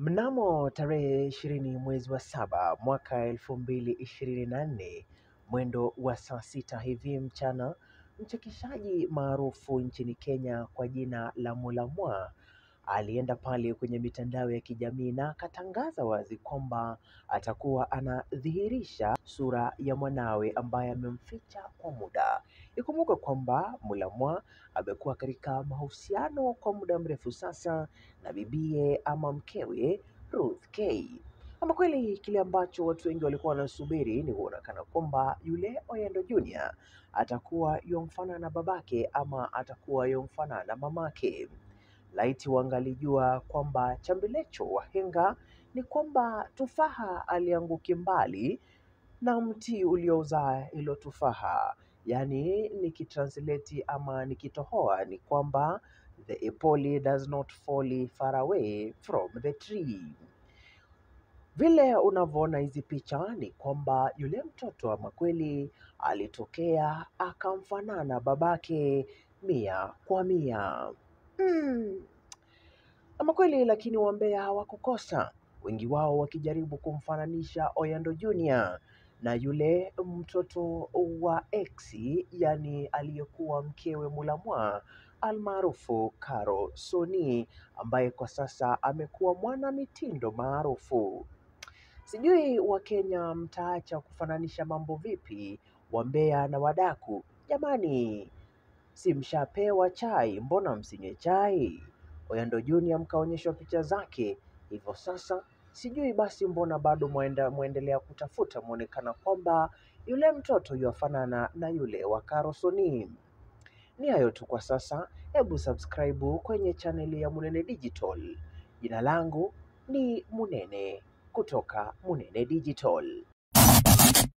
Mnamo tarehe ishirini mwezi wa saba mwaka elfu mbili ishirini na nne mwendo wa saa sita hivi mchana, mchekeshaji maarufu nchini Kenya kwa jina la Mulamwa alienda pale kwenye mitandao ya kijamii na akatangaza wazi kwamba atakuwa anadhihirisha sura ya mwanawe ambaye amemficha kwa muda. Ikumbuke kwamba Mulamwa amekuwa katika mahusiano kwa muda mrefu sasa na bibie ama mkewe Ruth K. Ama kweli kile ambacho watu wengi walikuwa wanasubiri ni kuonekana kwamba yule Oyendo Junior atakuwa yomfanana na babake ama atakuwa yomfanana na mamake. Laiti wangalijua kwamba chambilecho wahenga ni kwamba tufaha alianguki mbali na mti uliozaa hilo tufaha. Yaani nikitranslate ama nikitohoa ni kwamba the apple does not fall far away from the tree. Vile unavyoona hizi picha ni kwamba yule mtoto ama kweli alitokea akamfanana babake mia kwa mia. Hmm. Ama kweli lakini wambea hawakukosa, wengi wao wakijaribu kumfananisha Oyando Junior na yule mtoto wa ex, yani aliyekuwa mkewe Mulamwa almaarufu Caro Soni, ambaye kwa sasa amekuwa mwana mitindo maarufu. Sijui Wakenya mtaacha kufananisha mambo vipi, wambea na wadaku? Jamani, si mshapewa chai, mbona msinywe chai? Oyando Junior mkaonyeshwa picha zake, hivyo sasa sijui basi mbona bado mwenda, mwendelea kutafuta mwonekana kwamba yule mtoto yuafanana na yule wa Caro Soni. Ni hayo tu kwa sasa, hebu subscribe kwenye chaneli ya Munene Digital. Jina langu ni Munene kutoka Munene Digital.